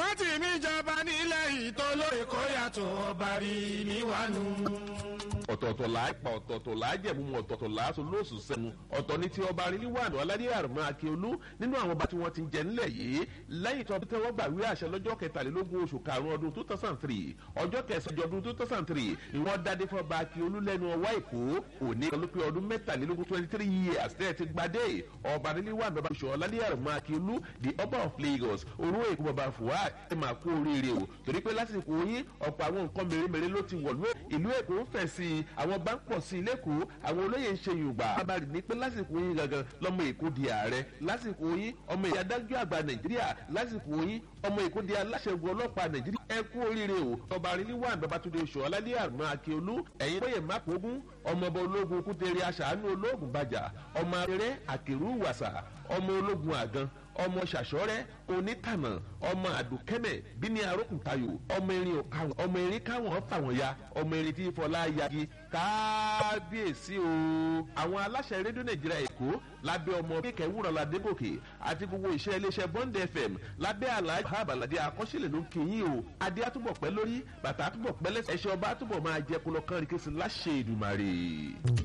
Rotimi ìjọba nílẹ̀ ìtọ́lóye kó yàtọ̀ ọba rí níwájú ọ̀tọ̀ọ̀tọ̀ là á pa ọ̀tọ̀ọ̀tọ̀ là á jẹ̀mú mu ọ̀tọ̀ọ̀tọ̀ là á so lóòsù sẹ́nu ọ̀tọ̀ ní ti ọba aríníwáàdù aládé àrùmọ́ akíolú nínú àwọn ọba tí wọ́n ti ń jẹ nílẹ̀ yìí lẹ́yìn tó tẹ́wọ́ gbàwé àṣẹ lọ́jọ́ kẹtàlélógún oṣù karùn-ún ọdún two thousand three ọjọ́ kẹsàn-án ọdún two thousand three ni wọ́n dádé fún ọba akíolú lẹ́nu ọwọ́ èkó òní kan ló pé ọdún mẹ́tàlélógún twenty three years tẹ́ ẹ ti gbadé ọba aríníwáàdù ọba oṣù ọ̀ládé àrùmọ́ akíolú the ọba of lagos orú èkó bàbá fuad ẹ máa kú oríire o torí pé lásìkò yín ọ̀pọ̀ àwọn nǹkan mèremère ló ti wọ̀lú ìlú èkó ń fẹ̀ sí i àwọn bá ń pọ̀ sí i lẹ́kọ̀ọ́ àwọn olóyè ń ṣe yorùbá abáàrí ní pé lásìkò yín gangan lọ́mọ èkó di ààrẹ lásìkò yín ọmọ ìyá adájọ́ àgbà nàìjíríà lásìkò yín ọmọ èkó di aláṣẹgun ọlọ́pàá nàìjíríà ẹ kú oríire o ọba aríníwá babatunde oṣù ọlálẹ́ àrùn akíolú ẹ̀yin bóyè mákòógún ọmọ ọba ológun kútere aṣàánú ológun bàjà ọmọ abẹ́rẹ́ àkèrú wàsà ọmọ ológun àgàn ọmọ ṣàṣọrẹ onítànà ọmọ àdùkẹ́mẹ̀ bíní arókùntayò ọmọ erin òkàwọn ọmọ erin káwọn fàwọn ya ọmọ erin tí fọlá yagi kábíyèsí o àwọn aláṣẹ rédíò nàìjíríà èkó lábẹ́ ọmọ kéèké wúrọ̀ ládégòkè àti gbogbo iṣẹ́ iléeṣẹ́ bond fm lábẹ́ àlàyé àbàlàdé àkọsílẹ̀ ló ń kéyìn o adé àtúbọ̀ pẹ́ lórí bàtà àtúbọ̀ pẹ́ lẹ́sẹ̀ ẹ̀ṣẹ̀ ọba àtúbọ̀ máa jẹ́ kó lọ kán rí kéṣin láṣẹ ìdùmarè.